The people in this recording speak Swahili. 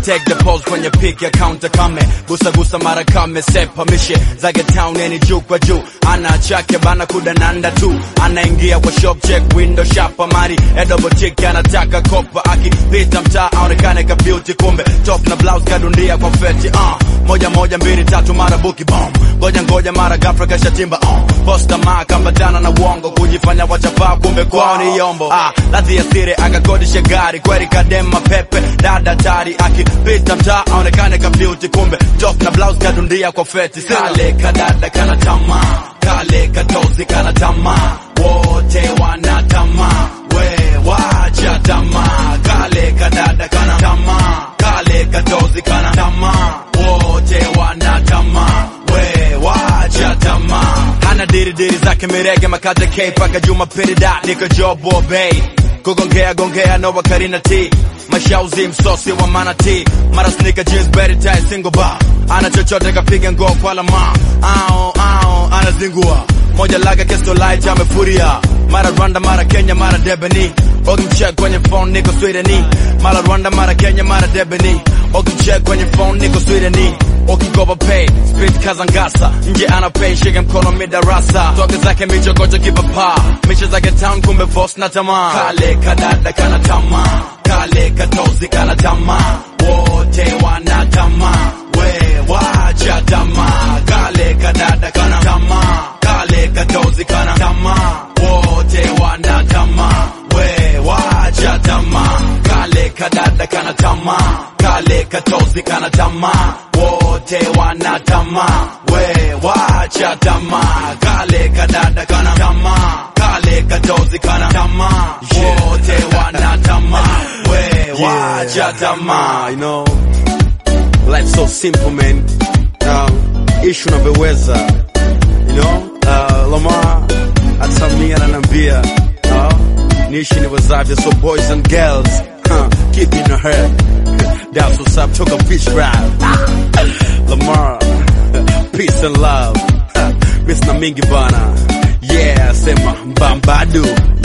take the pose kwenye pick ya counter kame gusa gusa mara kame sepa mishe zake town yani juu kwa juu ana chake bana kudananda tu anaingia kwa shop check window shop amari edobo chick anataka kopa akipita mtaa aonekane ka beauty kumbe top na blouse kadundia kwa feti uh. moja moja mbili tatu mara buki bomb ngoja ngoja mara ghafla kasha timba uh. posta ma kambatana na uongo kujifanya wachapaa kumbe kwao ni yombo ah, ladhi ya siri akakodisha gari kweli kadema pepe dada tari akipita mtaa aonekane ka beauty kumbe top na blouse kadundia kwa feti kale kadada kana tamaa kale katozi kana tamaa wote wana tamaa we wacha tamaa kale kadada kana tamaa kale katozi kana tamaa wote wana tamaa we wacha tamaa hana diri diri zake mirege makate k paka juma pirida niko jobo bay kugongea gongea no wakarina t mashauzi msosi wa manati mara sneaker jeans berry tie single bar ana chochote kapiga ngoo kwa lama ao ao anazingua moja laga kesto light amefuria mara Rwanda mara Kenya mara Debeni Ogimcheck kwenye phone niko Swedeni mara Rwanda mara Kenya mara Debeni Ogimcheck kwenye phone niko Swedeni Okikoba pay speed kazangasa nje ana pay shike mkono midarasa toke zake michokocho kipapa mishe zake town kumbe boss na tamaa kale kadada kana tamaa kale katozi kana tamaa wote wana tamaa we wacha tamaa kale kadada kana tamaa kale katozi kana tamaa wote wana tamaa we wacha tamaa kale kadada kana tamaa kale katozi kana tamaa wote wana tamaa we wacha tamaa kale kadada kana tamaa kale katozi kana tamaa wote wana tamaa we wacha tamaa you know life so simple man um, ishu unavyoweza you know uh, Lamar atamia ananiambia uh, niishi niwezavyo so boys and girls huh, keep in your head that's what's up took a beach ride Lamar peace and love Miss na mingi bana yeah sema mbambadu